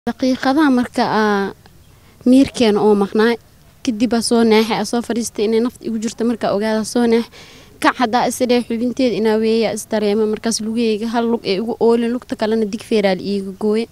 daqiiqadaha marka aa miirkeena oo maqnaay kadib aa soo naaxay aa soo fadhiistay inay nafta igu jirto markaa ogaada soo naax kac haddaa isdhee xubinteeda inaa weeya isdareema markaas lugaheyga hal lug ee igu oolin lugta kalena dig feeraal iiga gooye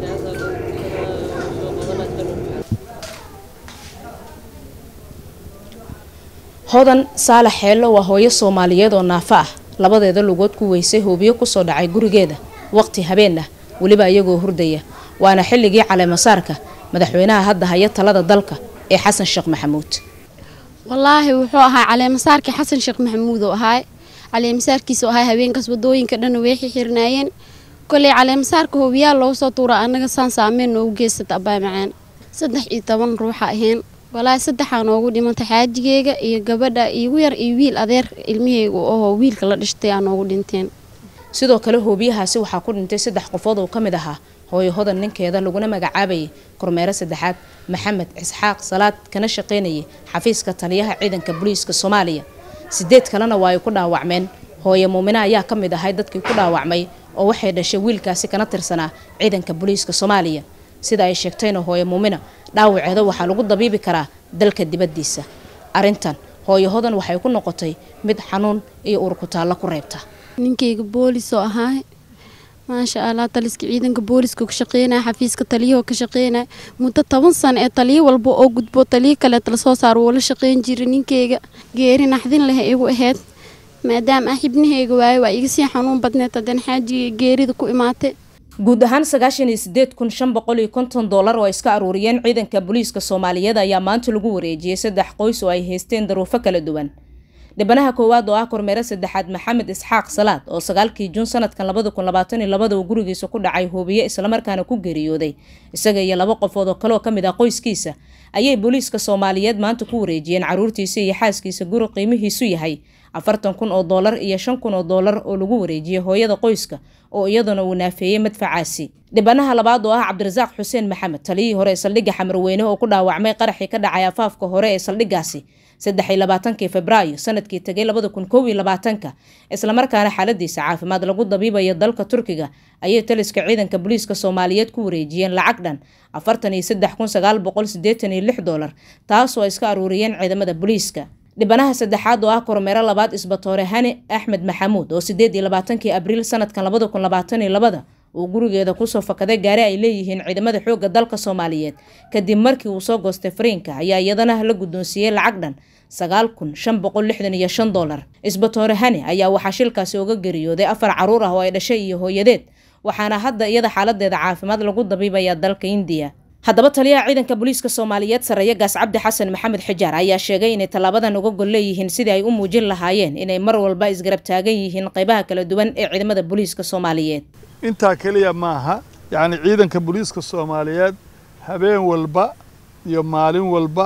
hodan saalax xeello waa hooyo soomaaliyeed oo naafo ah labadeeda lugood ku weysay hoobiyo kusoo dhacay gurigeeda waqti habeen ah weliba iyagoo hurdaya waana xilligii caleemasaarka madaxweynaha hadda haya talada dalka ee xasan sheekh maxamuud wallaahi wuxuu ahaa caleemasaarkii xasan sheekh maxamuud oo ahaay caleemasaarkiisa ahaa habeenkaas wadooyinka dhan way xirnaayeen koley caleemasaarka hoobiyaal loogu soo tuura anaga saan saameyn noogu geysata abaa macaan saddex iyo toban ruuxa ahayn walaahi saddexaa noogu dhimantay xaajigeega iyo gabadha igu yar iyo wiil adeer ilmiheyga ahoo wiilka la dhashtay aa noogu dhinteen sidoo kale hoobiyahaasi waxaa ku dhintay saddex qofood oo ka mid ahaa hooyo hodan ninkeeda laguna magacaabayay kormeero saddexaad maxamed isxaaq salaad kana shaqaynayay xafiiska taliyaha ciidanka booliiska soomaaliya sideed kalena waa ay ku dhaawacmeen hooyo muumine ayaa ka mid ahay dadkii ku dhaawacmay oo waxay dhashay wiilkaasi kana tirsanaa ciidanka booliiska soomaaliya sida ay sheegtayna hooyo muumina dhaawaceeda waxaa lagu dabiibi karaa dalka dibaddiisa arrintan hooyo hodan waxay ku noqotay mid xanuun iyo urkutaallo ku reebta ninkeyga boolis oo ahaay maasha allah taliska ciidanka booliska ka shaqeynaya xafiiska taliyahoo ka shaqeynaya muddo toban sano ee taliyo walba oo gudbo taliyo kaleet lasoo saaro wuu la shaqeyn jiray ninkeyga geeri naxdin leh igu ahayd maadaama ah xibnaheyga waayo waa iga sii xanuun badneed haddana xaajiga geerida ku imaatay guud ahaan sagaashan iyo sideed kun shan boqol iyo konton dollar oo ay iska aruuriyeen ciidanka booliiska soomaaliyeed ayaa maanta lagu wareejiyey saddex qoys oo ay haysteen daruufo kala duwan dhibanaha koowaad oo ah kormeero saddexaad maxamed isxaaq salaad oo sagaalkii juun sanadkan labada kun labaatan iyo labada uu gurigiisa ku dhacay hoobiye islamarkaana ku geeriyooday isaga iyo laba qofood oo kale oo kamid ah qoyskiisa ayay booliiska soomaaliyeed maanta ku wareejiyeen caruurtiisa iyo xaaskiisa guri qiimihiisu yahay afartan kun oo doolar iyo shan kun oo doolar oo lagu wareejiyey hooyada qoyska oo iyaduna uu naafeeyey madfacaasi dhibanaha labaad oo ah cabdirasaaq xuseen maxamed taliyihii hore ee saldhigga xamarweyne oo ku dhaawacmay qaraxii ka dhacay afaafka hore ee saldhiggaasi saddex iyo labaatankii febraayo sanadkii tegay labada kun kow iyo labaatanka islamarkaana xaaladiisa caafimaad lagu dabiibayo dalka turkiga ayay taliska ciidanka booliiska soomaaliyeed ku wareejiyeen lacag dhan afartan iyo saddex kun sagaal boqol sideetan iyo lix doolar taasoo ay iska aruuriyeen ciidamada booliiska dhibanaha saddexaad oo ah kormeero labaad isbatoore hani axmed maxamuud oo sideed iyo labaatankii abriil sanadkan labada kun labaatan iyo labada uu gurigeeda kusoo fakaday gaari ay leeyihiin ciidamada xoogga dalka soomaaliyeed kadib markii uu soo goostay fariinka ayaa iyadana la guddoonsiiyey lacag dhan sagaal kun shan boqol lixdan iyo shan doolar isbatoore hani ayaa waxaa shilkaasi uga geeriyooday afar caruur ah oo ay dhashay iyo hooyadeed waxaana hadda iyada xaaladeeda caafimaad lagu dabiibayaa dalka indiya haddaba taliyaha ciidanka booliiska soomaaliyeed sareeya gaas cabdi xasan maxamed xijaar ayaa sheegay inay tallaabadan uga gol leeyihiin sidii ay u muujin lahaayeen inay mar walba isgarab taagan yihiin qaybaha kala duwan ee ciidamada booliiska soomaaliyeed intaa keliya maaha yacni ciidanka booliiska soomaaliyeed habeen walba iyo maalin walba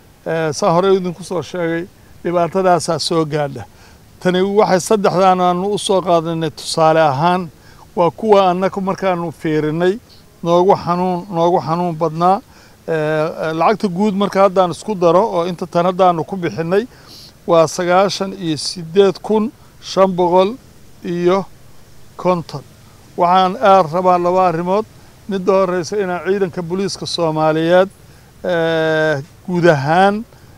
saa hore idinku soo sheegay dhibaatadaasaa soo gaadha tani waxay saddexdaan aanu u soo qaadanay tusaale ahaan waa kuwa annaga markaanu fiirinay noogu xanuun noogu xanuun badnaa lacagta guud marka haddaan isku daro oo inta tan haddaanu ku bixinay waa sagaashan iyo sideed kun shan boqol iyo konton waxaan aad rabaa laba arrimood midda horeysa inaan ciidanka booliiska soomaaliyeed guud ahaan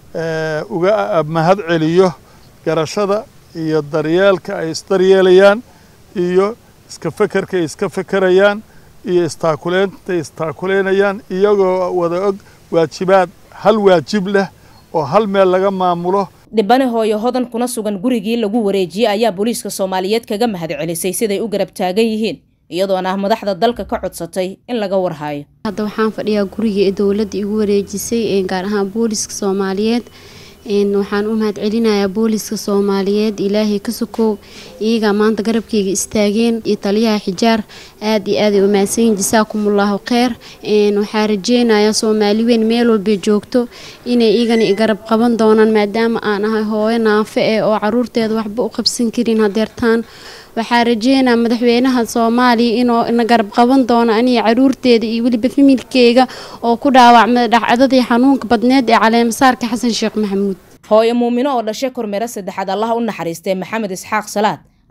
uga mahad celiyo garashada iyo daryeelka ay isdaryeelayaan iyo iska fekerka ay iska fekerayaan iyo istaakuleynta istaakuleynayaan iyagoo wada og waajibaad hal waajib leh oo hal meel laga maamulo dhibane hooyo hodan kuna sugan gurigii lagu wareejiyey ayaa booliiska soomaaliyeed kaga mahad celisay siday u garab taagan yihiin iyadoona ah madaxda dalka ka codsatay in laga warhayo hadda waxaan fadhiyaa gurigii ee dowladda igu wareejisay gaar ahaan booliska soomaaliyeed waxaan u mahad celinayaa booliska soomaaliyeed ilaahay ka sokow iyagaa maanta garabkeyga istaageen iyo taliyaha xijaar aad iyo aad ay umaadsanyiin jasaakumullahu kheyr waxaa rajeynayaa soomaali weyn meel walbay joogto inay iyagana igarab qaban doonaan maadaama aan ahay hooyo naafe eh oo caruurteeda waxba u qabsan karin hadeertaan waxaa rajeynaa madaxweynaha soomaaliya inuu na garab qaban doono aniga caruurteeda iyo weliba familkeyga oo ku dhaawacmay dhacdadii xanuunka badneed ee caleemasaarka xasan sheekh maxamuud hooyo muumino oo dhashay kormeero saddexaad allaha u naxariistay maxamed isxaaq salaad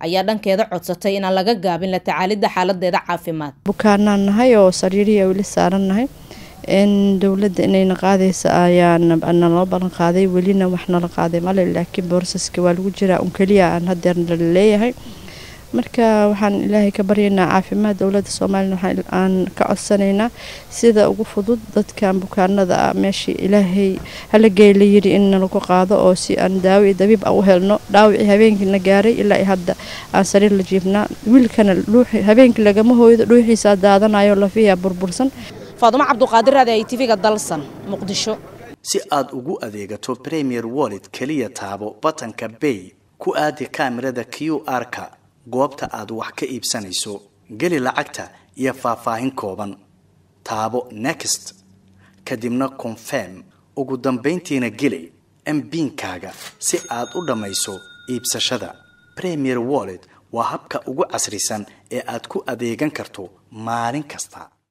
ayaa dhankeeda codsatay inaan laga gaabin la tacaalidda xaaladeeda caafimaad bukaanaan nahay oo sariiriya weli saaran nahay dowladda inayna qaadaysa ayaa naloo ballan qaaday welina wax nala qaaday male laakiin boorsaska waa lagu jiraa un keliya aan hadeer laleeyahay marka waxaan ilaahay ka baryaynaa caafimaad dowladda soomaliya waxaan ka codsanaynaa sida ugu fudud dadkan bukaanada ah meeshii ilaahay halagey la yiri in nalagu qaado oo si aan daawo iyo dabiib ah u helno dhaawicii habeenkiina gaaray ilaa hadda aan sariir la jiifnaa wiilkana habeenkii lagama hooydo dhuuxiisaa daadanayo lafiyaa burbursan faadumo cabduqaadir raadi ay tv-ga dalsan muqdisho si aad ugu adeegato premier wallet keliya taabo batanka bay ku aadi kaamirada q r-ka goobta aad wax ka iibsanayso geli lacagta iyo faahfaahin kooban taabo next kadibna confirm ugu dambayntiina geli mbiinkaaga si aad u dhammayso iibsashada premier wallet waa habka ugu casrisan ee aad ku adeegan karto maalin kasta